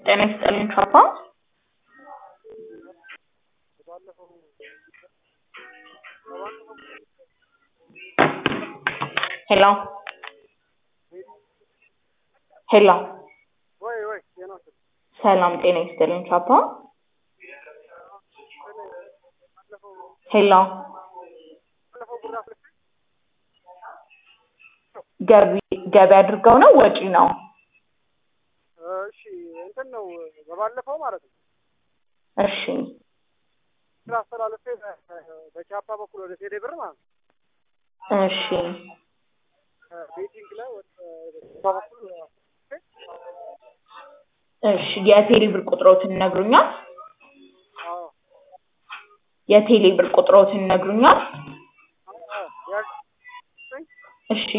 ጤና ይስጥልኝ ቻፓ። ሄሎ ሄሎ ወይ ወይ ዜና ስል ሰላም ጤና ይስጥልኝ ቻፓ። ሄሎ ባለፈው ብር አፍልቼ ገቢ ገቢ አድርገው ነው ወጪ ነው? እሺ እንትን ነው በባለፈው ማለት ነው እሺ ስራ አስተላልፌ በ- በቻፓ በኩል ወደ ቴሌ ብር ማለት ነው እሺ ቤቲንግ ላይ ወደ ቻፓ በኩል እሺ የቴሌ ብር ቁጥሮትን ይነግሩኛል? አዎ የቴሌ ብር ቁጥሮትን ይነግሩኛል? አዎ ያዝ እሺ